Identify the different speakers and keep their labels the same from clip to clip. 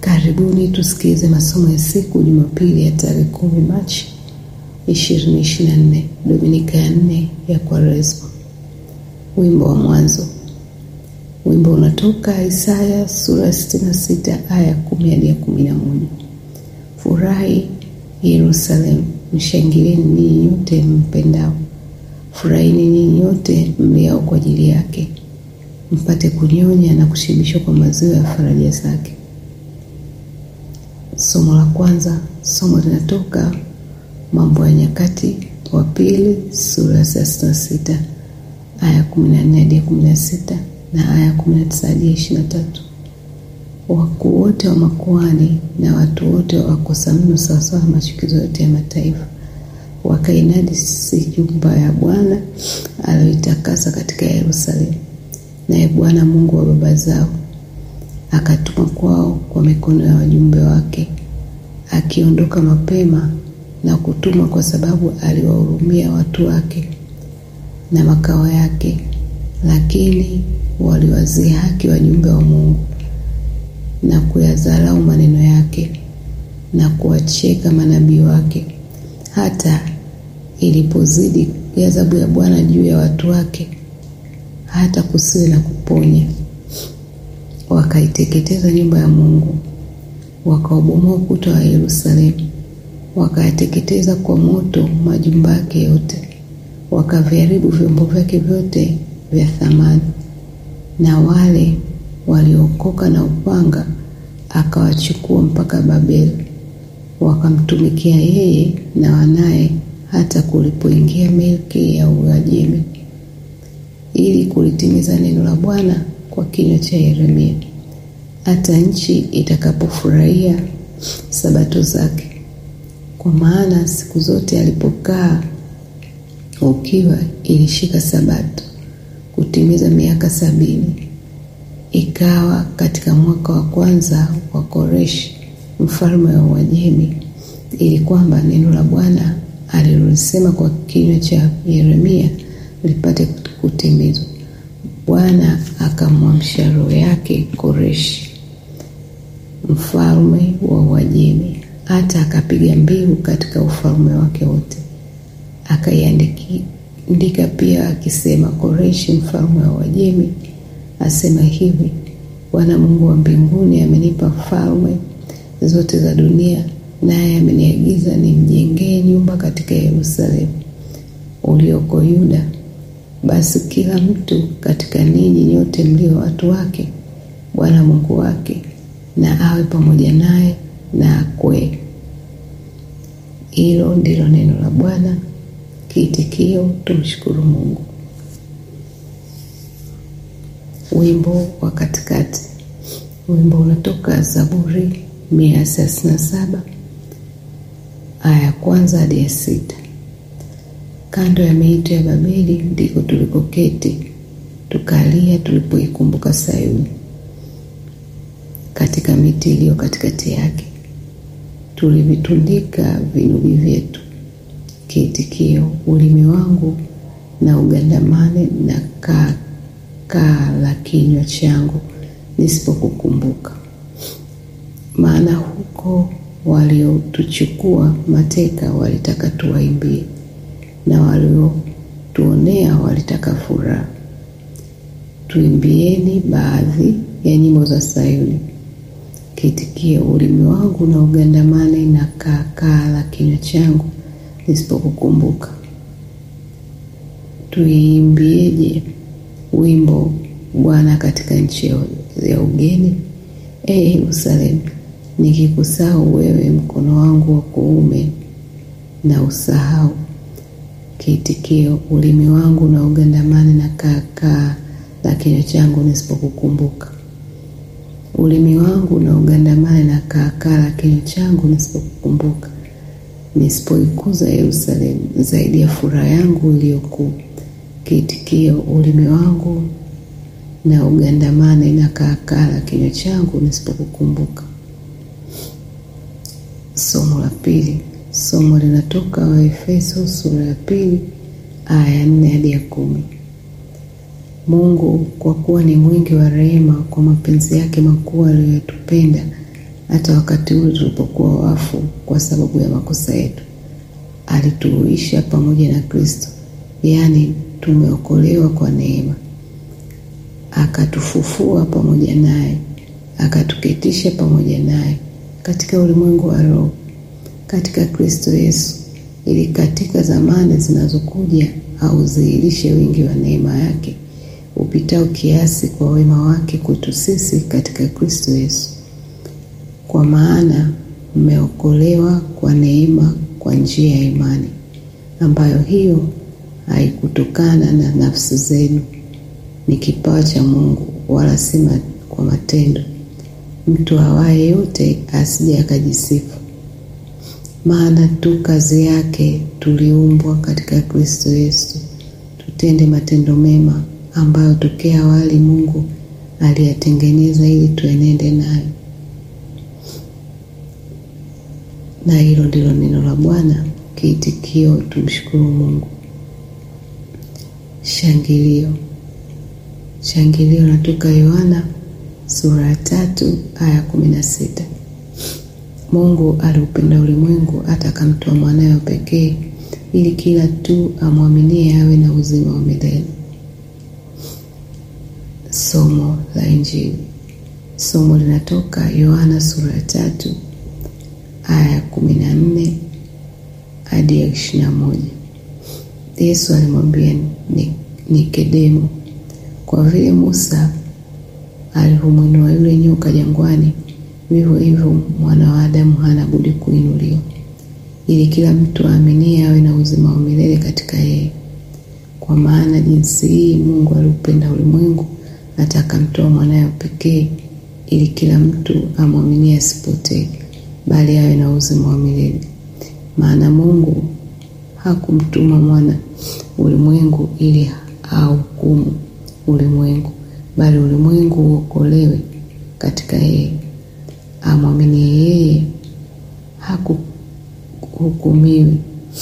Speaker 1: Karibuni tusikilize masomo ya siku Jumapili ya tarehe kumi Machi ishirini ishirini na nne Dominika ya nne ya Kwaresma. Wimbo wa mwanzo. Wimbo unatoka Isaya sura ya sitini na sita aya kumi hadi ya kumi na moja. Furahi Yerusalemu, mshangilieni ninyi nyote mpendao, furahini ninyi nyote mliao kwa ajili yake, mpate kunyonya na kushibishwa kwa maziwa ya faraja zake. Somo la kwanza. Somo linatoka Mambo ya Nyakati wa Pili sura ya thelathini na sita aya kumi na nne hadi ya kumi na sita na aya kumi na tisa hadi ya ishirini na tatu. Wakuu wote wa makuhani na watu wote wakosa mno sawasawa na machukizo yote ya mataifa wakainajisi nyumba ya Bwana aliyoitakasa katika Yerusalemu. Naye Bwana Mungu wa baba zao akatuma kwao kwa mikono ya wajumbe wake, akiondoka mapema na kutuma, kwa sababu aliwahurumia watu wake na makao yake. Lakini waliwadhihaki wajumbe wa Mungu na kuyadharau maneno yake na kuwacheka manabii wake, hata ilipozidi ghadhabu ya Bwana juu ya watu wake, hata kusiwe na kuponya. Wakaiteketeza nyumba ya Mungu, wakaubomoa ukuta wa Yerusalemu, wakayateketeza kwa moto majumba yake yote, wakaviharibu vyombo vyake vyote vya thamani. Na wale waliokoka na upanga akawachukua mpaka Babeli, wakamtumikia yeye na wanaye, hata kulipoingia milki ya Uajemi, ili kulitimiza neno la Bwana kwa kinywa cha Yeremia, hata nchi itakapofurahia sabato zake. Kwa maana siku zote alipokaa ukiwa ilishika sabato kutimiza miaka sabini. Ikawa katika mwaka wa kwanza wa Koreshi mfalme wa Uajemi, ili kwamba neno la Bwana alilolisema kwa kinywa cha Yeremia lipate kutimizwa. Bwana akamwamsha roho yake Koreshi mfalme wa Uajemi, hata akapiga mbiu katika ufalme wake wote, akaiandika pia akisema, Koreshi mfalme wa Uajemi asema hivi, Bwana Mungu wa mbinguni amenipa falme zote za dunia, naye ameniagiza nimjengee nyumba katika Yerusalemu ulioko Yuda. Basi kila mtu katika ninyi nyote mlio watu wake, Bwana Mungu wake na awe pamoja naye na akwee. Hilo ndilo neno la Bwana. Kiitikio, tumshukuru Mungu. Wimbo wa katikati. Wimbo unatoka Zaburi mia thelathini na saba aya ya kwanza hadi ya sita. Kando ya miito ya Babeli ndiko tulikoketi tukalia, tulipoikumbuka Sayuni. Katika miti iliyo katikati yake tulivitundika vinubi vyetu. Kiitikio, ulimi wangu na ugandamane na kaa kaa la kinywa changu nisipokukumbuka. Maana huko waliotuchukua mateka walitaka tuwaimbie, na waliotuonea walitaka furaha. Tuimbieni baadhi ya nyimbo za Sayuni. Kiitikio, ulimi wangu na ugandamane na kaa kaa la kinywa changu nisipokukumbuka. Tuiimbieje wimbo Bwana katika nchi ya ugeni? Ee Yerusalemu, nikikusahau wewe, mkono wangu wa kuume na usahau. Kiitikio, ulimi wangu na ugandamane na kaa kaa la kinywa changu nisipokukumbuka. Ulimi wangu na ugandamane na kaa kaa la kinywa changu nisipokukumbuka, nisipoikuza Yerusalemu zaidi ya furaha yangu iliyokuu. Kiitikio, ulimi wangu na ugandamane na kaa kaa la kinywa changu nisipokukumbuka. Somo la pili. Somo linatoka Waefeso sura ya pili aya ya nne hadi ya kumi. Mungu kwa kuwa ni mwingi wa rehema, kwa mapenzi yake makuu aliyoyatupenda, hata wakati ule tulipokuwa wafu kwa sababu ya makosa yetu, alituhuisha pamoja na Kristo, yaani tumeokolewa kwa neema, akatufufua pamoja naye, akatuketisha pamoja naye katika ulimwengu wa roho katika Kristo Yesu, ili katika zamani zinazokuja audhihirishe wingi wa neema yake upitao kiasi kwa wema wake kwetu sisi katika Kristo Yesu. Kwa maana mmeokolewa kwa neema kwa njia ya imani, ambayo hiyo haikutokana na nafsi zenu, ni kipawa cha Mungu, wala si kwa matendo, mtu awaye yote asije akajisifu. Maana tu kazi yake tuliumbwa katika Kristo Yesu tutende matendo mema ambayo tokea awali Mungu aliyatengeneza ili tuenende nayo. Na hilo ndilo neno la Bwana. Kiitikio, tumshukuru Mungu. Shangilio. Shangilio natoka Yohana sura ya tatu aya kumi na sita. Mungu aliupenda ulimwengu hata akamtoa mwanawe wa pekee ili kila tu amwaminie awe na uzima wa milele. Somo la Injili. Somo linatoka Yohana sura ya tatu aya ya kumi na nne hadi ya ishirini na moja. Yesu alimwambia Nikodemo, kwa vile Musa alivyomwinua yule nyoka jangwani, vivyo hivyo mwana wa Adamu hana budi kuinuliwa, ili kila mtu aaminie awe na uzima wa milele katika yeye. Kwa maana jinsi hii Mungu aliupenda ulimwengu hata akamtoa mwanawe pekee, ili kila mtu amwaminie asipotee, bali awe na uzima wa milele. Maana Mungu hakumtuma mwana ulimwengu ili ahukumu ulimwengu, bali ulimwengu uokolewe katika yeye. Amwaminie yeye hakuhukumiwi,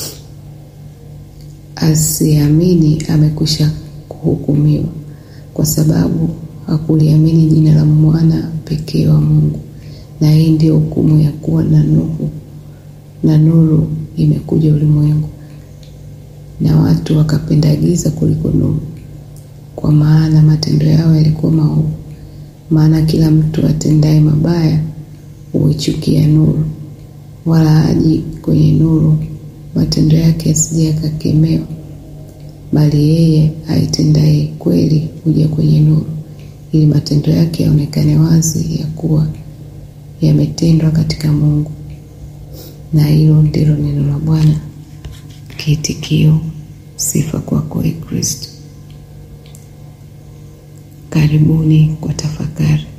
Speaker 1: asiamini amekwisha kuhukumiwa, kwa sababu hakuliamini jina la mwana pekee wa Mungu. Na hii ndiyo hukumu ya kuwa na nuru, na nuru imekuja ulimwengu, na watu wakapenda giza kuliko nuru, kwa maana matendo yao yalikuwa maovu. Maana kila mtu atendaye mabaya huichukia nuru, wala haji kwenye nuru, matendo yake yasije yakakemewa. Bali yeye aitendaye kweli huja kwenye nuru, ili matendo yake yaonekane wazi ya kuwa yametendwa katika Mungu. Na hilo ndilo neno la Bwana. Kiitikio: sifa kwako, Ee Kristo. Karibuni kwa tafakari.